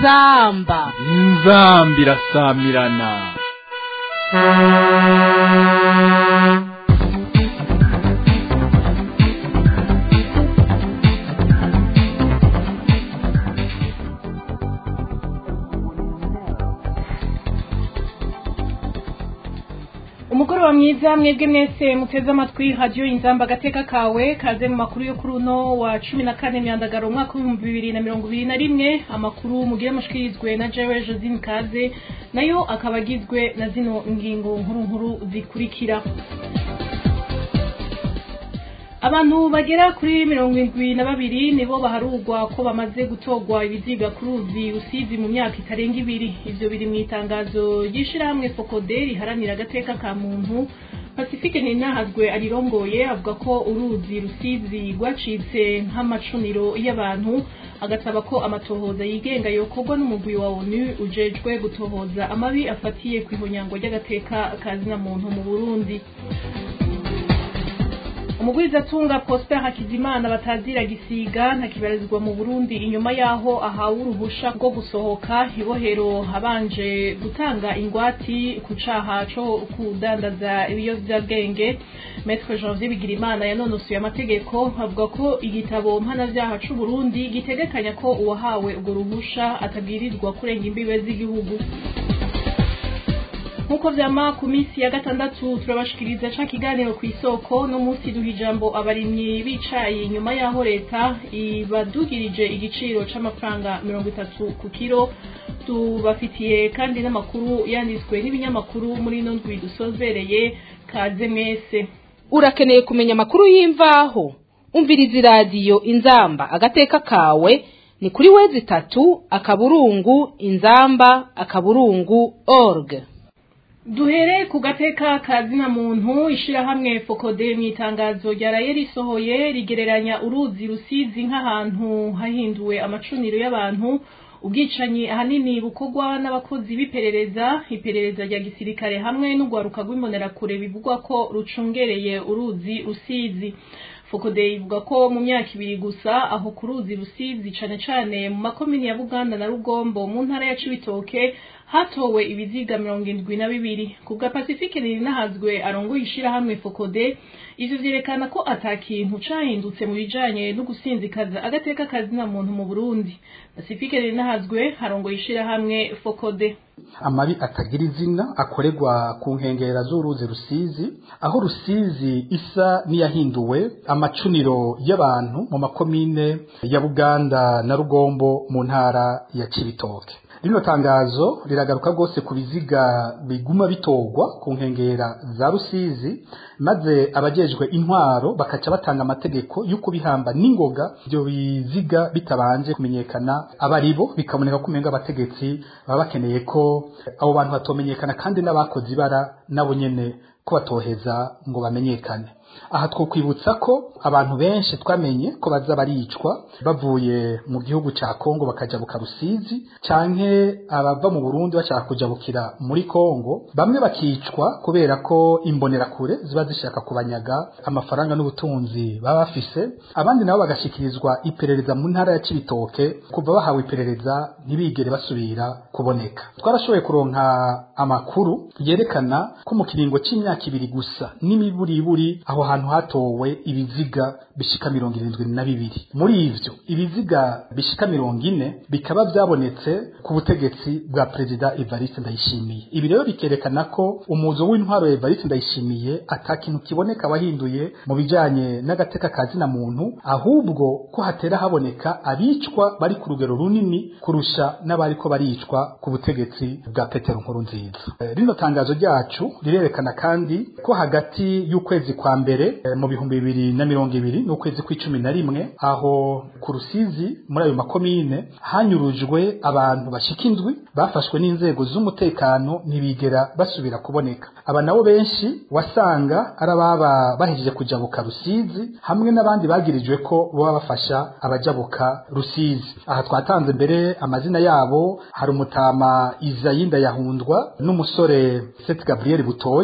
inzamba inzamba irasamirana umugoroba mwiza mwebwe mwese muteze amatwi radiyo inzamba agateka kawe kaze mu makuru yo kuri uno wa cumi na kane myandagaro umwaka w'ibihumbi bibiri na mirongo ibiri na rimwe amakuru mugire mushikirizwe na jewe josine kaze nayo akaba agizwe na zino ngingo nkuru nkuru zikurikira abantu bagera kuri mirongo indwi na babiri nibo baharugwa ko bamaze gutorwa ibiziga ku ruzi rusizi mu myaka itarenga ibiri ivyo biri mu itangazo ry'ishirahamwe fokode riharanira agateka ka muntu pacifique ninahazwe arirongoye avuga ko uruzi rusizi rwacitse nk'amacuniro y'abantu agasaba ko amatohoza yigenga yokorwa n'umugwi wa onu ujejwe gutohoza amabi afatiye ku ihonyango ry'agateka ka zina muntu mu burundi umugwizatunga Prosper Hakizimana batazira gisiga ntakibarizwa mu Burundi inyuma yaho ahawe uruhusha rwo gusohoka ibohero habanje gutanga ingwati ku caha co kudandaza ibiyovyabwenge Maître Janvier Bigirimana yanonosoye amategeko avuga ko igitabo mpanavyaha c'u Burundi gitegekanya ko uwahawe urwo ruhusha atabwirizwa kurenga imbibe z'igihugu nkuko vyama ku minsi ya gatandatu turabashikiriza ca kiganiro ku isoko no munsi duha ijambo abarimyi bicaye inyuma yaho leta ibadugirije igiciro c'amafaranga mirongo itatu ku kiro tubafitiye kandi n'amakuru yanditswe n'ibinyamakuru muri ino ndwi dusozereye kaze mwese urakeneye kumenya amakuru y'imvaho umviriza iradiyo inzamba agateka kawe ni kuri wezi itatu akaburungu inzamba akaburungu org duhere ku gateka ka zina muntu ishirahamwe fokode mu itangazo ryaraye risohoye rigereranya uruzi rusizi nk'ahantu hahinduwe amacuniro y'abantu ubwicanyi ahanini bukorwa n'abakozi b'iperereza iperereza rya gisirikare hamwe n'urwaruka rw'imbonerakure bivugwa ko rucungereye uruzi rusizi fokode ivuga ko mu myaka ibiri gusa aho ku ruzi rusizi cane cane mu makomini ya buganda na rugombo mu ntara ya cibitoke hatowe ibiziga mirongo indwi na bibiri ku bwa pacifique ninahazwe arongoye ishirahamwe fokode ivyo vyerekana ko ata kintu cahindutse mu bijanye no gusinzikaza agateka kazina muntu mu burundi pacifique ninahazwe arongoye ishirahamwe fokode amabi atagira izina akorerwa ku nkengera z'uruzi rusizi aho rusizi isa n'iyahinduwe amacuniro y'abantu mu makomine ya buganda na rugombo mu ntara ya cibitoke rino tangazo riragaruka rwose ku biziga biguma bitorwa ku nkengera za rusizi maze abajejwe intwaro bakaca batanga amategeko yo kubihamba n'ingoga ibyo biziga bitabanje kumenyekana abaribo bikaboneka ko umenga abategetsi baba bakeneye ko abo bantu batomenyekana kandi n'abakoze ibara nabo nyene ko batoheza ngo bamenyekane aha twokwibutsa ko abantu benshi twamenye ko baza baricwa bavuye mu gihugu ca Kongo bakajabuka Rusizi canke abava mu Burundi bashaka kujabukira muri Kongo bamwe bakicwa kubera ko imbonerakure ziba zishaka kubanyaga amafaranga n'ubutunzi baba bafise abandi nabo bagashikirizwa iperereza mu ntara ya Cibitoke kuva bahawe iperereza ntibigere basubira kuboneka twarashoboye kuronka amakuru yerekana ko mu kiringo c'imyaka ibiri gusa n'imiburiburi aho hantu hatowe ibiziga bishika mirongo irindwi na bibiri muri ivyo ibiziga bishika mirongo ine bikaba vyabonetse ku butegetsi bwa perezida Evariste Ndayishimiye ibi rero bikerekana ko umuzo w'intwaro ya Evariste Ndayishimiye ata kintu kiboneka wahinduye mu bijanye n'agateka ka zina muntu ahubwo ko hatera haboneka abicwa bari ku rugero runini kurusha n'abariko baricwa ku butegetsi bwa Petero Nkurunziza rino tangazo ryacu rirerekana kandi ko hagati y'ukwezi kwa mbere mu bihumbi bibiri na mirongo ibiri n'ukwezi kw'icumi na rimwe aho ku rusizi muri ayo makomine hanyurujwe abantu bashika indwi bafashwe n'inzego z'umutekano ntibigera basubira kuboneka aba nabo benshi wasanga ari ababa bahejeje kujabuka rusizi hamwe n'abandi bagirijwe ko baba bafasha abajabuka rusizi aha twatanze mbere amazina yabo hari umutama izayinda yahundwa n'umusore Seth Gabriel Butoyi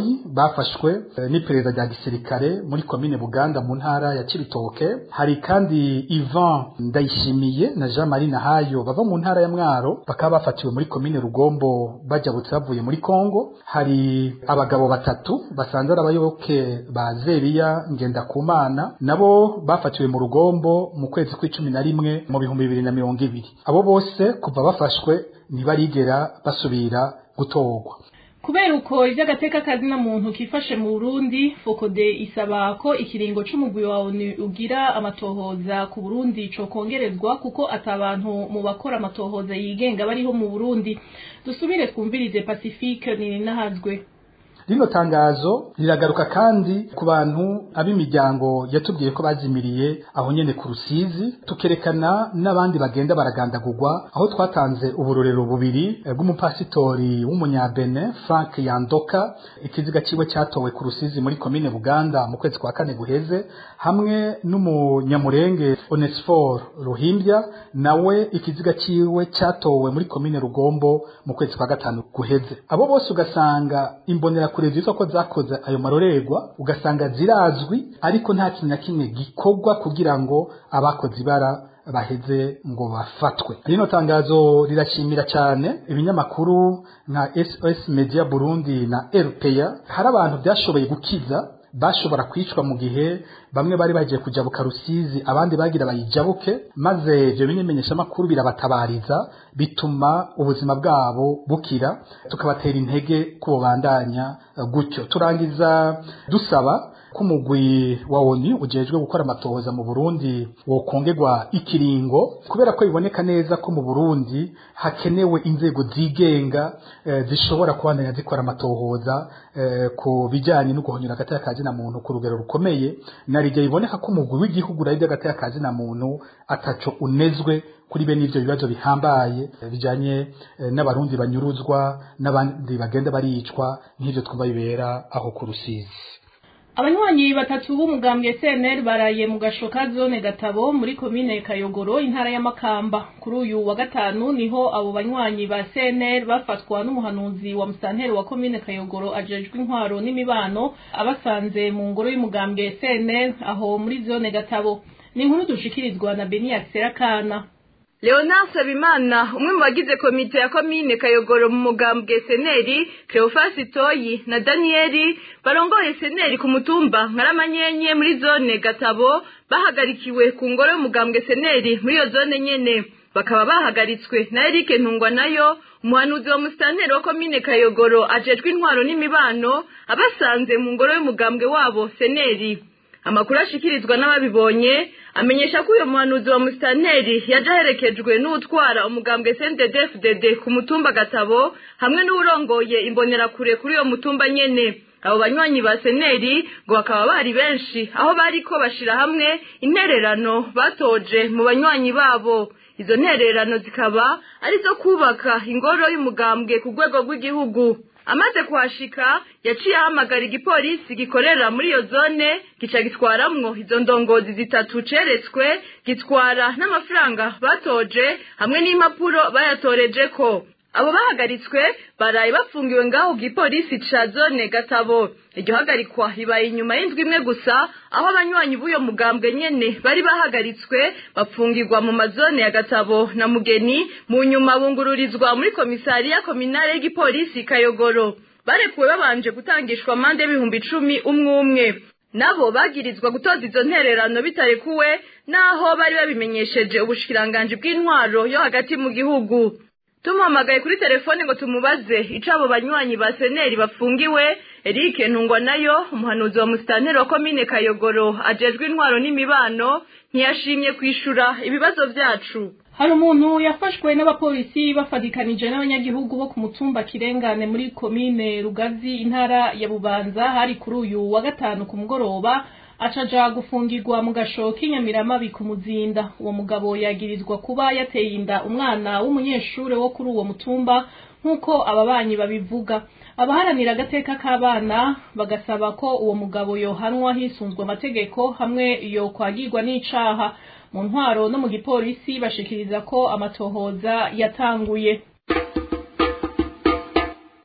bafashwe n'iperereza rya gisirikare muri komine buganda mu ntara ya cibitoke hari kandi ivan ndayishimiye na jean marie nahayo bava mu ntara ya mwaro bakaba bafatiwe muri komine rugombo bajabutse bavuye muri kongo hari abagabo batatu basanze ari abayoboke ba zeriya ngendakumana nabo bafatiwe mu rugombo mu kwezi kw'icumi na rimwe mu bihumbi bibiri na mirongo ibiri abo bose kuva bafashwe ntibarigera basubira gutorwa kubera uko iby'agateka kazina muntu kifashe mu Burundi Fokode isaba ko ikiringo c'umugwi wa ONU ugira amatohoza ku Burundi co kongerezwa kuko atabantu mu bakora amatohoza yigenga bariho mu Burundi dusubire twumvirize Pacifique Nininahazwe rino tangazo riragaruka kandi ku bantu ab'imiryango yatubwiye ko bazimiriye aho nyene ku rusizi tukerekana n'abandi bagenda baragandagurwa aho twatanze uburorero bubiri bw'umupasitori w'umunyabene frank yandoka ikiziga ciwe cyatowe ku rusizi muri komine buganda mu kwezi kwa kane guheze hamwe n'umunyamurenge onesfor ruhimbya nawe ikiziga ciwe cyatowe muri komine rugombo mu kwezi kwa gatanu guheze abo bose ugasanga imbonera kure zitwa ko zakoze ayo marorerwa ugasanga zirazwi ariko nta kintu na kimwe gikorwa kugira ngo abakoze ibara baheze ngo bafatwe rino tangazo rirashimira cyane ibinyamakuru nka SOS Media Burundi na RPA hari abantu byashoboye gukiza bashobora kwicwa mu gihe bamwe bari bagiye kujabuka rusizi abandi bagira bayijabuke maze ibyo bimenyesha makuru birabatabariza bituma ubuzima bwabo bukira tukabatera intege ko bandanya gutyo turangiza dusaba ko umugwi wa ONU ujejwe gukora amatohoza mu Burundi wokongerwa ikiringo kubera ko biboneka neza ko mu Burundi hakenewe inzego zigenga e, zishobora kubandanya zikora amatohoza e, ku bijyanye no guhonyura agateka kazi na muntu ku rugero rukomeye na rige biboneka ko umugwi w'igihugu rari agateka kazi na muntu ataco unezwe kuri bene ivyo bibazo bihambaye bijanye n'abarundi banyuruzwa n'abandi bagenda baricwa nk'ivyo twumva bibera aho ku rusizi abanywanyi batatu b'umugambwe CNL baraye mu gashoka zone gatabo muri komine Kayogoro intara ya Makamba kuri uyu wa gatanu niho abo banywanyi ba CNL bafatwa n'umuhanuzi wa musanteri wa komine Kayogoro ajejwe intwaro n'imibano abasanze mu ngoro y'umugambwe CNL aho muri zone gatabo ni inkuru dushikirizwa na Beni Kana Leonard Sabimana umwe mu bagize komite ya komine Kayogoro mu mugambwe Seneri Cleophas Toyi na Danieli barongoye Seneri ku mutumba Nkaramanyenye muri zone Gatabo bahagarikiwe ku ngoro y'umugambwe Seneri muri iyo zone nyene bakaba bahagaritswe na Eric Ntungwa nayo umuhanuzi wa musitanteri wa komine Kayogoro ajejwe intwaro n'imibano abasanze mu ngoro y'umugambwe wabo Seneri amakuru ashikirizwa n'ababibonye amenyesha ko uyu muhanuzi wa musitanteri yaje aherekejwe n'utwara umugambwe CNDD-FDD ku mutumba Gatabo hamwe n'urongoye imbonerakure kuri uyo mutumba nyene abo banywanyi ba seneri ngo bakaba bari benshi aho bariko bashira hamwe intererano batoje mu banywanyi babo izo ntererano zikaba arizo kubaka ingoro y'umugambwe ku rwego rw'igihugu amaze kuhashika yaciye ahamagara igipolisi gikorera muri iyo zone gica gitwaramwo izo ndongozi zitatu ceretswe gitwara n'amafaranga batoje hamwe n'impapuro bayatorejeko abo bahagaritswe baraye bafungiwe ngaho gipolisi ca zone gatabo iryo hagarikwa ribaye inyuma y'indwi imwe gusa aho abanywanyi b'uyo mugambwe nyene bari bahagaritswe bapfungirwa mu mazone ya gatabo na mugeni mu nyuma bungururizwa muri komisariya kominale y'igipolisi kayogoro barekuwe babanje gutangishwa amande y'ibihumbi icumi umwe umwe nabo bagirizwa gutoza izo ntererano bitarekuwe naho bari babimenyesheje ubushikiranganji bw'intwaro yo hagati mu gihugu tumuhamagaye kuri telefone ngo tumubaze ico abo banywanyi ba seneri bafungiwe Eric Ntungwa nayo umuhanuzi wa musitanteri wa komine Kayogoro ajejwe intwaro n'imibano ntiyashimye kwishura ibibazo vyacu hari umuntu yafashwe n'abapolisi bafadikanije n'abanyagihugu bo ku mutumba kirengane muri komine rugazi intara ya bubanza hari kuri uyu wa gatanu ku mugoroba acaja gufungirwa mu gasho k'inyamiramabi ku muzinda uwo mugabo yagirizwa kuba yateye inda umwana w'umunyeshure wo kuri uwo mutumba nk'uko ababanyi babivuga abaharanira agateka k'abana bagasaba ko uwo mugabo yohanwa hisunzwe amategeko hamwe yo kwagirwa n'icaha mu ntwaro no mu gipolisi bashikiriza ko amatohoza yatanguye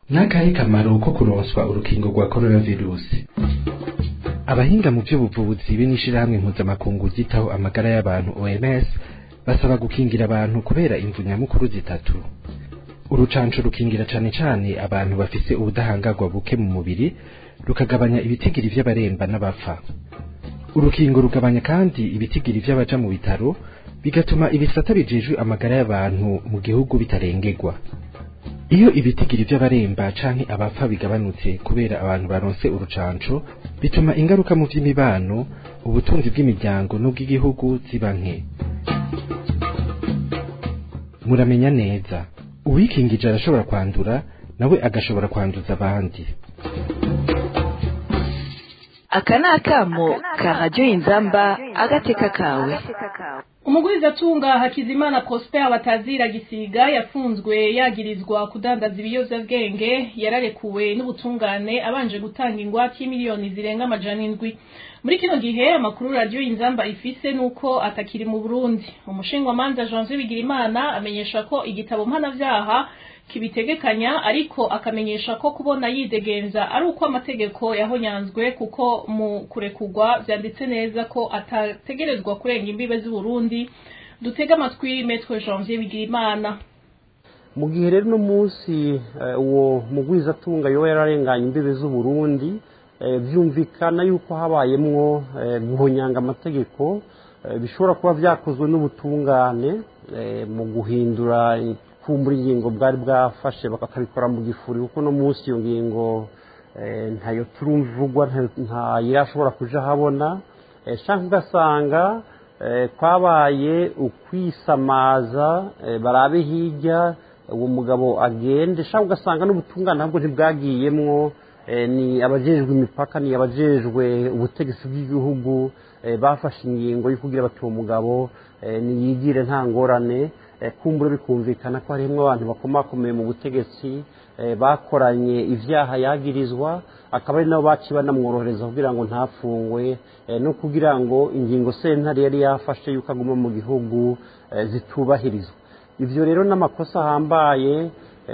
n'akahe kamaro ko kuronswa urukingo rwa coronavirusi abahinga mu by'ubuvuzi b'inishirahamwe mpuzamakungu ryitaho amagara y'abantu OMS basaba gukingira abantu kubera imvu nyamukuru zitatu urucanco rukingira cane cane abantu bafise ubudahangarwa buke mu mubiri rukagabanya ibitigiri vy'abaremba n'abapfa urukingo rugabanya kandi ibitigiri vy'abaja mu bitaro bigatuma ibisata bijejwe amagara y'abantu mu gihugu bitarengerwa iyo ibitigiri vy'abaremba canke abapfa bigabanutse kubera abantu baronse urucanco bituma ingaruka mu vy'imibano ubutunzi bw'imiryango n'ubw'igihugu ziba nke muramenya neza uwikingije arashobora kwandura nawe agashobora kwanduza abandi aka ni akamo ka radiyo inzamba agateka kawe umugwizatunga hakizimana prosper batazira gisiga yafunzwe yagirizwa kudandaza ibiyovyabwenge yararekuwe n'ubutungane abanje gutanga ingwate y'imiliyoni zirenga amajana indwi muri kino gihe amakuru radiyo inzamba ifise nuko atakiri mu burundi umushingwamanza janvier bigirimana amenyesha ko igitabo mpanavyaha kibitegekanya ariko akamenyesha ko kubona yidegenza ari uko amategeko yahonyanzwe kuko mu kurekurwa vyanditse neza ko atategerezwa kurenga imbibe z'uburundi dutega amatwi metwe janvier bigirimana mu gihe rero uno munsi uwo mugwizatunga yoba yararenganye imbibe z'uburundi byumvikana yuko habayemwo guhonyanga amategeko bishobora kuba byakozwe n'ubutungane mu guhindura kumbura ingingo bwari bwafashe bakabikora mu gifuri kuko no munsi iyo ngingo ntayo turumvugwa ntayirashobora kuja habona cyangwa ugasanga kwabaye ukwisamaza barabe hirya uwo mugabo agende cyangwa ugasanga n'ubutungane ntabwo ntibwagiyemwo ni abajejwe imipaka ni abajejwe ubutegetsi bw'igihugu bafashe ingingo yo kugira bati uwo mugabo niyigire nta ngorane kumbura bikumvikana ko harimo abantu bakomakomeye mu butegetsi bakoranye ibyaha yagirizwa akaba ari nabo baciye banamworohereza kugira ngo ntapfungwe no kugira ngo ingingo sentare yari yafashe yuko aguma mu gihugu zitubahirizwa ibyo rero n'amakosa ahambaye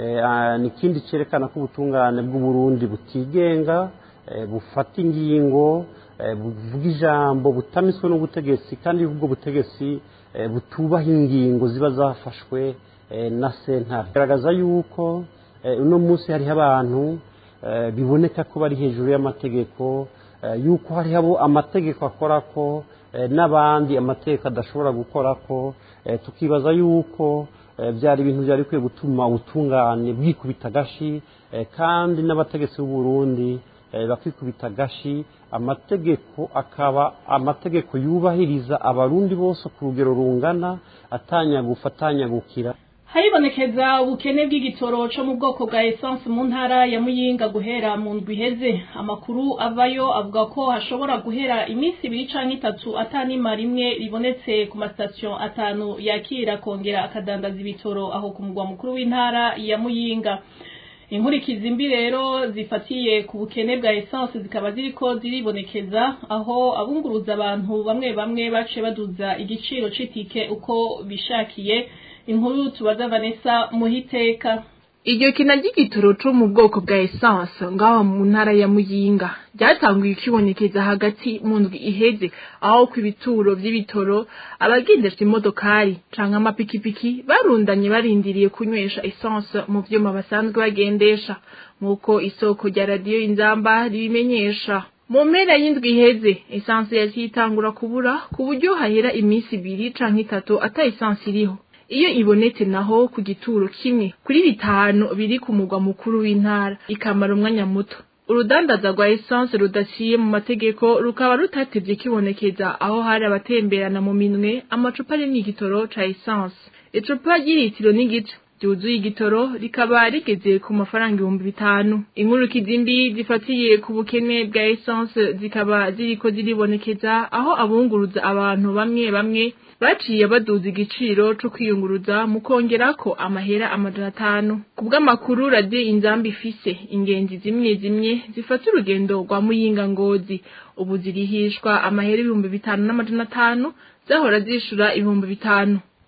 ni ikindi cyerekana ko ubutungane bw'uburundi butigenga bufata ingingo buvuga ijambo butamitswe n'ubutegetsi kandi ubwo butegetsi butubaha ingingo ziba zafashwe na sentare bigaragaza yuko uno munsi hariho abantu biboneka ko bari hejuru y'amategeko yuko hariho amategeko akora ko n'abandi amategeko adashobora gukora ko tukibaza yuko byari ibintu byari bikwiye gutuma ubutungane bwikubita agashi kandi n'abategetsi b'uburundi bakikubita agashi amategeko akaba amategeko yubahiriza abarundi bose ku rugero rungana atanyagufa atanyagukira haribonekeza ubukene bw'igitoro cyo mu bwoko bwa essence mu ntara ya muyinga guhera mu ndwi iheze amakuru avayo avuga ko hashobora guhera iminsi ibiri cyangwa itatu atanima rimwe ribonetse ku masitasiyo atanu yakira kongera akadandaza ibitoro aho ku mugwa mukuru w'intara ya muyinga inkurikizi mbi rero zifatiye ku bukene bwa essence zikaba ziriko ziribonekeza aho abunguruza abantu bamwe bamwe bace baduza igiciro c'itike uko bishakiye inkuru tubaza Vanessa muhiteka iryo kina ry'igitoro co mu bwoko bwa essence ngaho mu ntara ya muyinga ryatanguye kwibonekeza hagati mu ndwi iheze aho ku ibituro vy'ibitoro abagendesha imodokari canke amapikipiki barundanye barindiriye kunywesha essence mu vyuma basanzwe bagendesha nk'uko isoko rya radiyo inzamba ribimenyesha mu mpera y'indwi iheze essence yaciye itangura kubura ku buryo hahera iminsi ibiri canke itatu ata essence iriho iyo ibonetse naho ku gituro kimwe kuri bitanu biri ku mugwa mukuru w'intara ikamara umwanya muto urudandaza rwa essence rudaciye mu mategeko rukaba rutatevye kibonekeza aho hari abatemberana mu minwe amacupa arimwo igitoro ca essence icupa ry'ilitiro n'igice ryuzuye igitoro rikaba rigeze ku mafaranga ibihumbi bitanu inkurukizi mbi zifatiye ku bukene bwa essence zikaba ziriko ziribonekeza aho abunguruza abantu bamwe bamwe baciye baduza igiciro co kwiyunguruza mu kongerako amahera amajana atanu ku bw'amakuru radiyo inzamba ifise ingenzi zimwe zimwe zifata urugendo rwa muyinga ngozi ubu zirihishwa amahera ibihumbi bitanu n'amajana atanu zahora zishura ibihumbi bitanu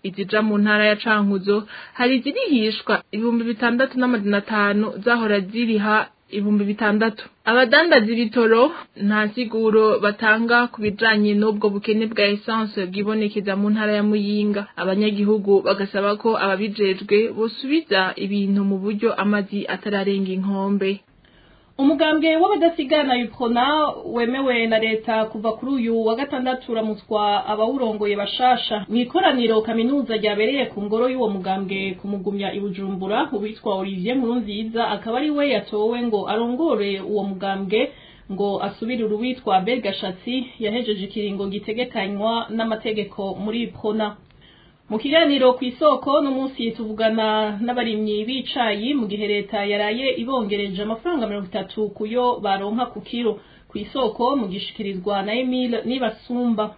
izija mu ntara ya cankuzo hari izirihishwa ibihumbi bitandatu n'amajana atanu zahora ziriha ibihumbi bitandatu abadandaza ibitoro nta siguro batanga ku bijanye n'ubwo bukene bwa esanse bwibonekeza mu ntara ya muyinga abanyagihugu bagasaba ko ababijejwe bosubiza ibintu mu buryo amazi atararenga inkombe umugambwe w'abadasigana yuprona wemewe na leta kuva kuri uyu wa gatandatu uramutswa abawurongoye bashasha mu ikoraniro kaminuza ryabereye ku ngoro y'uwo mugambwe kumugumya i bujumbura uwitwa olivier nkurunziza akaba ari we yatowe ngo arongore uwo mugambwe ngo asubirire uwitwa bergashatsi yahejeje ikiringo gitegekanywa n'amategeko muri prona mu kiganiro ku isoko n'umunsi tuvugana n'abarimyi b'icayi mu gihe leta yaraye ibongereje amafaranga mirongo itatu kuyo baronka ku kiro ku isoko mu gishikirizwa na Emile Nibasumba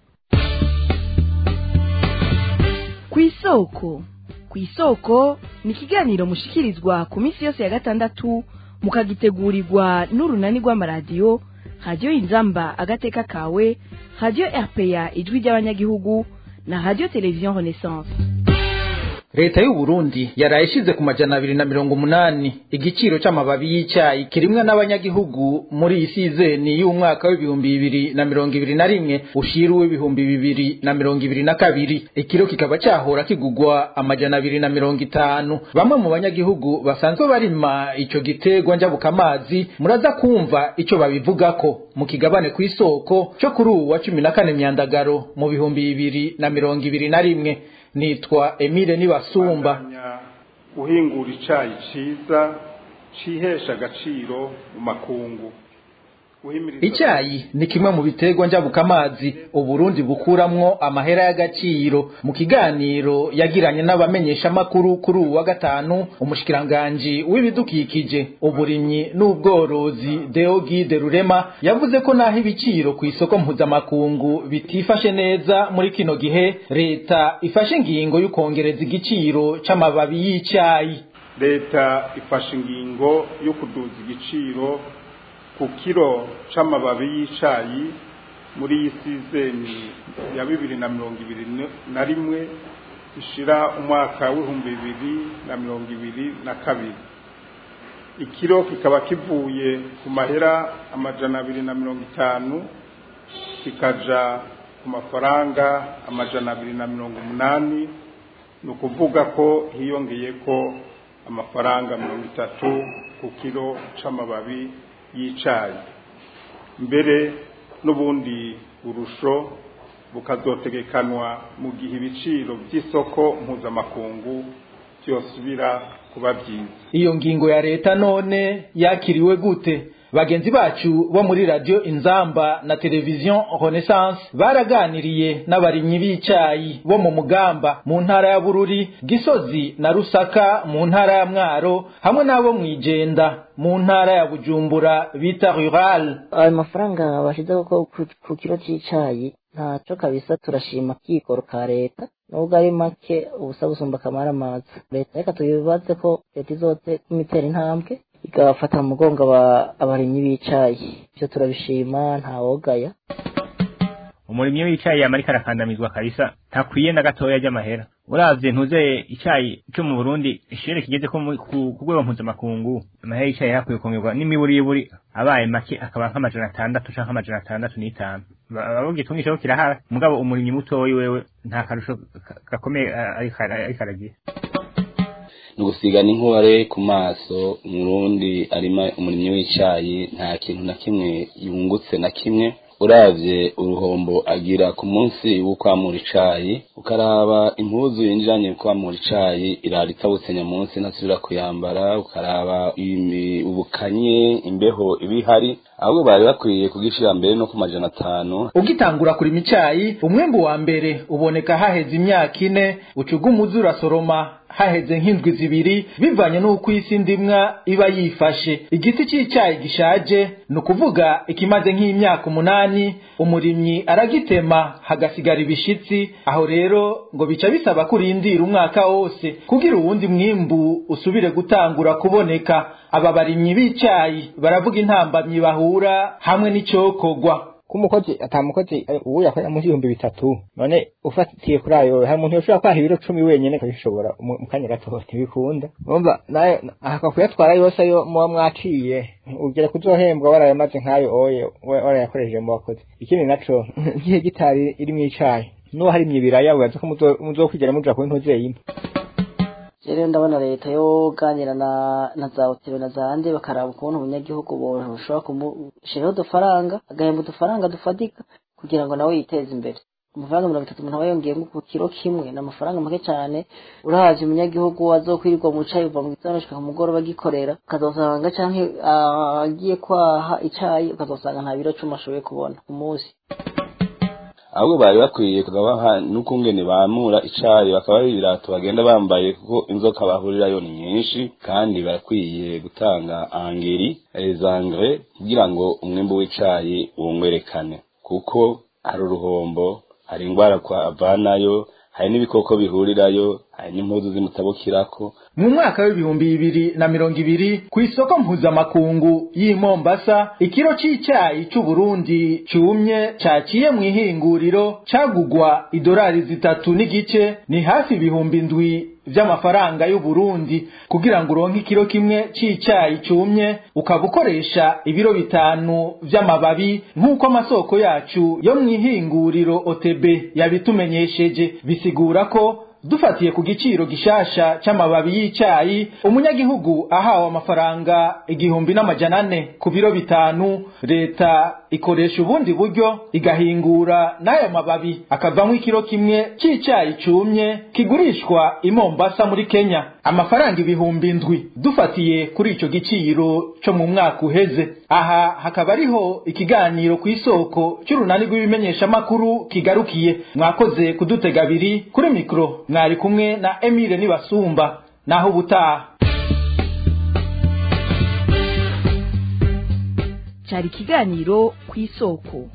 ku isoko ku isoko ni ikiganiro mushikirizwa ku minsi yose ya gatandatu mukagitegurirwa n'urunani rw'amaradiyo radiyo inzamba agateka kawe radiyo rpa ijwi ry'abanyagihugu na radio television renaissance leta y'u Burundi yaraye ishize ku majana abiri na mirongo umunani igiciro c'amababi y'icyayi kirimwa n'abanyagihugu muri iyi sizeni y'umwaka w'ibihumbi bibiri na mirongo ibiri na rimwe ushira w'ibihumbi bibiri na mirongo ibiri na kabiri ikiro kikaba cyahora kigugwa amajana abiri na mirongo itanu bamwe mu banyagihugu basanzwe barima ico giterwa njabukamazi muraza kumva ico babivugako mu kigabane ku isoko cyo kuri uwu wa cumi na kane myandagaro mu bihumbi bibiri na mirongo ibiri na rimwe nitwa Emile Nibasumba uhingura icayi ciza cihesha agaciro mu makungu Icyayi ni kimwe mu biterwa njabukamazi Uburundi bukuramwo amahera y'agaciro mu kiganiro yagiranye n'abamenyesha makuru kuri uwa gatanu umushikiranganje w'ibidukikije uburimyi n'ubworozi Deogide Rurema yavuze ko naho ibiciro ku isoko mpuzamakungu bitifashe neza muri kino gihe leta ifashe ingingo y'ukongereza igiciro c'amababi y'icyayi leta ifashe ingingo yo kuduza igiciro ku kiro c'amababi y'icayi muri iyi sizeni ya bibiri na mirongo ibiri na rimwe ishira umwaka w'ibihumbi bibiri na mirongo ibiri na kabiri ikiro kikaba kivuye ku mahera amajana abiri na mirongo itanu kikaja ku mafaranga amajana abiri na mirongo umunani ni ukuvuga ko hiyongeye ko amafaranga mirongo itatu ku kiro c'amababi y'icayi mbere n'ubundi burusho bukazotegekanwa mu gihe ibiciro by'isoko mpuzamakungu byosubira kuba byiza iyo ngingo ya leta none yakiriwe gute bagenzi bacu bo muri radio inzamba na televiziyo renaissance baraganiriye n'abarimyi b'icayi bo mu mugamba mu ntara ya bururi gisozi na rusaka mu ntara ya mwaro hamwe n'abo mwijenda mu ntara ya bujumbura bita rural ayo mafaranga bashizeho ko ku kiro c'icayi ntaco kabisa turashima kikoro ka leta nubwo ari make ubusa gusumba akamara amazi leta reka tubibaze ko leta izote kumitera intambwe igafata mu mugongo abarimyi b'icayi ivyo turabishima ntawogaya umurimyi w'icayi yamarika arakandamizwa kabisa ntakwiye na gatoya ry'amahera uravye ntuze icayi cyo mu Burundi ishere kigeze ko ku rwego mpuzamakungu amahera y'icayi yakwiye kongerwa n'imiburiburi abaye make akaba nk'amajana atandatu canke amajana atandatu n'itanu bavuga cyo kirahara mugabo umurimyi mutoyi wewe nta karusho gakomeye ariko aragira ni ugusigana inkore ku maso umurundi arima umurimyi w'icayi nta kintu na kimwe yungutse na kimwe uravye uruhombo agira ku munsi wo kwamura icayi ukaraba impuzu yinjiranye kwamura icayi irara itabutse nyamunsi ntasubira kuyambara ukaraba ubukanye imbeho ibihari ahubwo bari bakwiye kugishira mbere no ku majana atanu ugitangura kurima icayi umwembu wa mbere uboneka haheze imyaka ine ucuga umuzi urasoroma haheze nk'indwi zibiri bivanye n'uko isi ndimwa iba yifashe igiti cy'icyayi gishaje ni ukuvuga ikimaze nk'imyaka umunani umurimyi aragitema hagasigara ibishitsi aho rero ngo bica bisaba kurindira umwaka wose kugira uwundi mwimbu usubire gutangura kuboneka aba barimyi b'icyayi baravuga intambamyi bahura hamwe n'icokogwa ko umukozi atamukozi ubu yakorera munsi y'ibihumbi bitatu none ufatiye kuri ayo hari umuntu yoshobora kwaha ibiro cumi wenyene akabishobora mu mu kanya gato ntibikunda urumva nayo ahakwa kuyatwara yose ayo muba mwaciye ugera kuzohembwa warayamaze nk'ayo oye wa- warayakoresheje mu bakozi ikindi naco nk'ihegitari iri mw'icayi n'uwo harimye ibiraya wibaza ko muzo- muzokwigera muja ku ntuze yimwe rero ndabona leta yoganira na na za hoteli na za handi bakaraba ukuntu umunyagihugu boshobora kumushyiraho udufaranga agahemba udufaranga dufatika kugira ngo nawe yiteze imbere amafaranga mirongo itatu umuntu aba yongeyemo ku kiro kimwe ni amafaranga make cyane urahazi umunyagihugu azokwirirwa mu cayi uva mu gitondo ashika ku mugoroba agikorera ukazosanga canke ah, agiye kwaha icayi ukazosanga nta biro cumi ashoboye kubona ku munsi ahubwo bari bakwiye kugabaha n'ukungene bamura icayi bakaba ari ibirato bagenda bambaye kuko inzoka bahurirayo ni nyinshi kandi barakwiye gutanga angeri ezangre kugira ngo umwimbu w'icayi wongwerekane kuko hari uruhombo hari ingwara kwa avanayo hari n'ibikoko bihurirayo hari n'impuzu zimutabukirako mu mwaka w'ibihumbi bibiri na mirongo ibiri ku isoko mpuzamakungu y'i Mombasa ikiro c'icyayi c'Uburundi cumye caciye mu ihinguriro cagugwa idolari zitatu n'igice ni hafi ibihumbi ndwi vy'amafaranga y'Uburundi kugira ngo uronke ikiro kimwe c'icyayi cumye ukaba ukoresha ibiro bitanu vy'amababi nk'uko amasoko yacu yo mu ihinguriro OTB yabitumenyesheje bisigura ko dufatiye ku giciro gishasha c'amababi y'icayi umunyagihugu ahawe amafaranga igihumbi n'amajana ane ku biro bitanu leta ikoresha ubundi buryo igahingura n'ayo mababi akavamwo ikiro kimwe c'icayi cumye kigurishwa i Mombasa muri Kenya amafaranga ibihumbi ndwi dufatiye kuri ico giciro co mu mwaka uheze aha hakaba ariho ikiganiro ku isoko c'urunani rw'ibimenyeshamakuru kigarukiye mwakoze kudutega abiri kuri mikro mwari kumwe na Emile Nibasumba naho ubutaha cyari ikiganiro ku isoko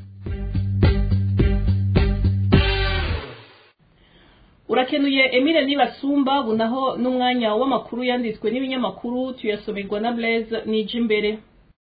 urakenuye emile nibasumba bunaho n'umwanya w'amakuru yanditswe n'ibinyamakuru tuyasomerwa na blaise nije imbere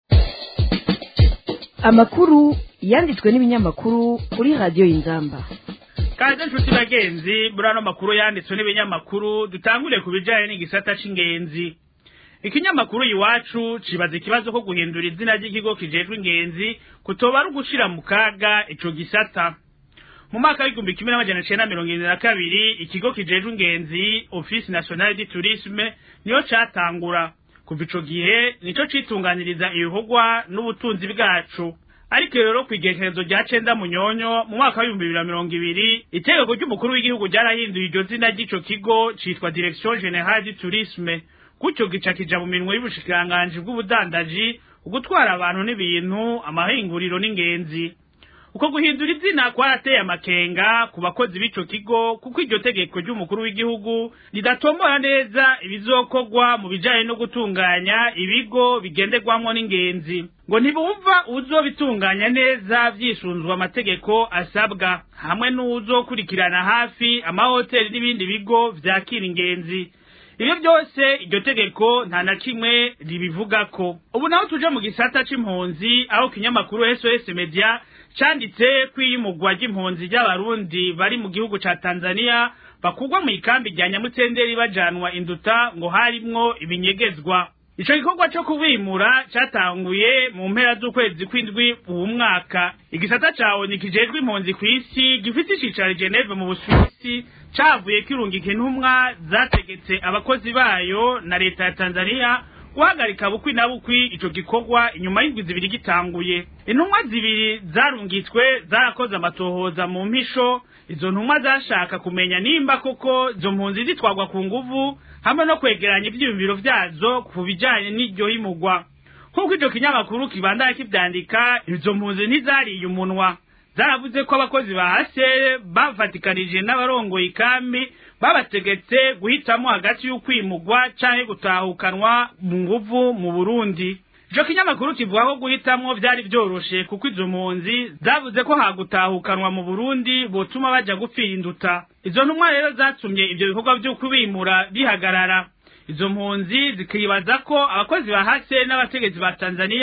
amakuru yanditswe n'ibinyamakuru kuri radiyo y'inzamba kaze nshuti bagenzi muri ano makuru yanditswe n'ibinyamakuru dutangure ku bijyanye n'igisata c'ingenzi ikinyamakuru iwacu cibaza ikibazo ko guhindura izina ry'ikigo kijejwe ingenzi kutoba ari ugushira mu kaga ico gisata mu mwaka w'igihumbi kimwe n'amajana cenda mirongo irindwi na kabiri ikigo kijejwe ingenzi office nationale du tourisme niyo catangura kuva ico gihe nico citunganiriza ibikorwa n'ubutunzi bwacu ariko rero ku igerekerezo rya cenda munyonyo mu mwaka w'ibihumbi bibiri na mirongo ibiri itegeko ry'umukuru w'igihugu ryarahinduye iryo zina ry'ico kigo citwa direction generale du tourisme gutyo gica kija mu minwe y'ubushikiranganji bw'ubudandaji ugutwara abantu n'ibintu amahinguriro n'ingenzi uko guhindura izina kwarateye amakenga ku bakozi b'ico kigo kuko iryo tegeko ry'umukuru w'igihugu ridatomora neza ibizokorwa mu bijanye no gutunganya ibigo bigenderwamwo n'ingenzi ngo ntibumva uzobitunganya neza vyisunzwe amategeko asabwa hamwe n'uwuzokurikirana hafi amahoteli n'ibindi bigo vyakira ingenzi ibyo byose iryo tegeko nta na kimwe ribivugako ubu naho tuje mu gisata c'impunzi aho kinyamakuru SOS Media canditse kwiyimugwa ry'impunzi ry'abarundi bari mu gihugu ca Tanzania bakugwa mu ikambi rya Nyamutsenderi bajanwa induta ngo harimwo ibinyegezwa ico gikorwa co kubimura catanguye mu mpera z'ukwezi kw'indwi uwu mwaka igisata cawo nikijejwe impunzi kw'isi gifite icicaro i Geneve mu Busuwisi cavuye kirungika intumwa zategetse abakozi bayo na leta ya Tanzania guhagarika bukwi na bukwi ico gikorwa inyuma y'indwi zibiri gitanguye intumwa zibiri zarungitswe zarakoze amatohoza mu mpisho izo ntumwa zashaka kumenya nimba koko izo mpunzi zitwagwa ku nguvu hamwe no kwegeranya ivyiyumviro vyazo ku bijanye n'iryo himugwa nk'uko ico kinyamakuru kibandaya kivyandika izo mpunzi ntizariye umunwa zaravuze ko abakozi ba hasere bavatikanije n'abarongoye ikambi babategetse guhitamo hagati y'ukwimugwa canke gutahukanwa mu nguvu mu Burundi ico kinyamakuru kivuga ko guhitamwo vyari vyoroshe kuko izo mpunzi zavuze ko hagutahukanwa mu Burundi botuma baja gupfira induta izo ntumwa rero zatumye ivyo bikorwa vyo kubimura bihagarara izo mpunzi zikibaza ko abakozi ba hase n'abategetsi ba Tanzania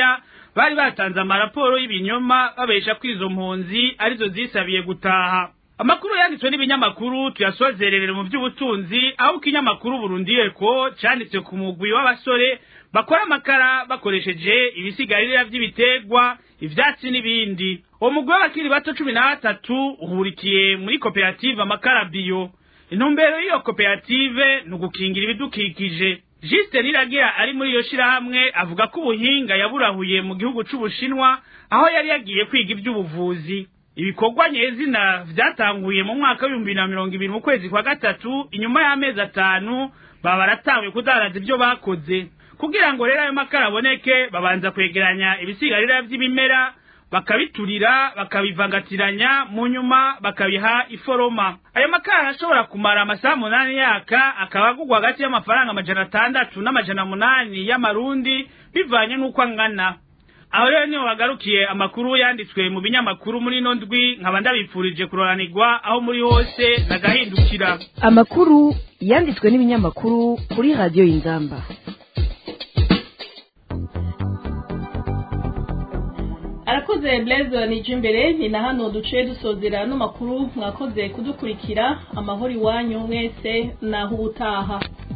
bari batanze amaraporo y'ibinyoma babesha ko izo mpunzi arizo zisabiye gutaha amakuru yanditswe n'ibinyamakuru tuyasozererere mu by'ubutunzi aho ikinyamakuru Burundi Eko canditse ku mugwi w'abasore bakora amakara bakoresheje ibisigarira vy'ibiterwa ivyatsi n'ibindi uwo mugwi w'abakiri bato cumi na batatu uhurikiye muri koperative amakara biyo intumbero y'iyo koperative ni ugukingira ibidukikije Juste Niragira ari muri iyo shirahamwe avuga ko ubuhinga yaburahuye mu gihugu c'Ubushinwa aho yari yagiye kwiga ivy'ubuvuzi ibikorwa nyezina vyatanguye mu mwaka w'ibihumbi bibiri na mirongo ibiri mu kwezi kwa gatatu inyuma y'amezi atanu baba baratanguye kudaraza ivyo bakoze kugira ngo rero ayo makara aboneke babanza kwegeranya ibisigarira vy'ibimera bakabiturira bakabivangatiranya mu nyuma bakabiha iforoma ayo makara arashobora kumara amasaha munani yaka akaba agurwa hagati y'amafaranga amajana atandatu n'amajana munani y'amarundi bivanye n'uko angana aho rero niho hagarukiye amakuru yanditswe mu binyamakuru muri ino ndwi nkaba ndabipfurije kuroranirwa aho muri hose nagahindukira amakuru yanditswe n'ibinyamakuru kuri radiyo y'inzamba arakoze blaise nije imbere ni na hano duciye dusozera no makuru mwakoze kudukurikira amahoro iwanyu mwese naho ubutaha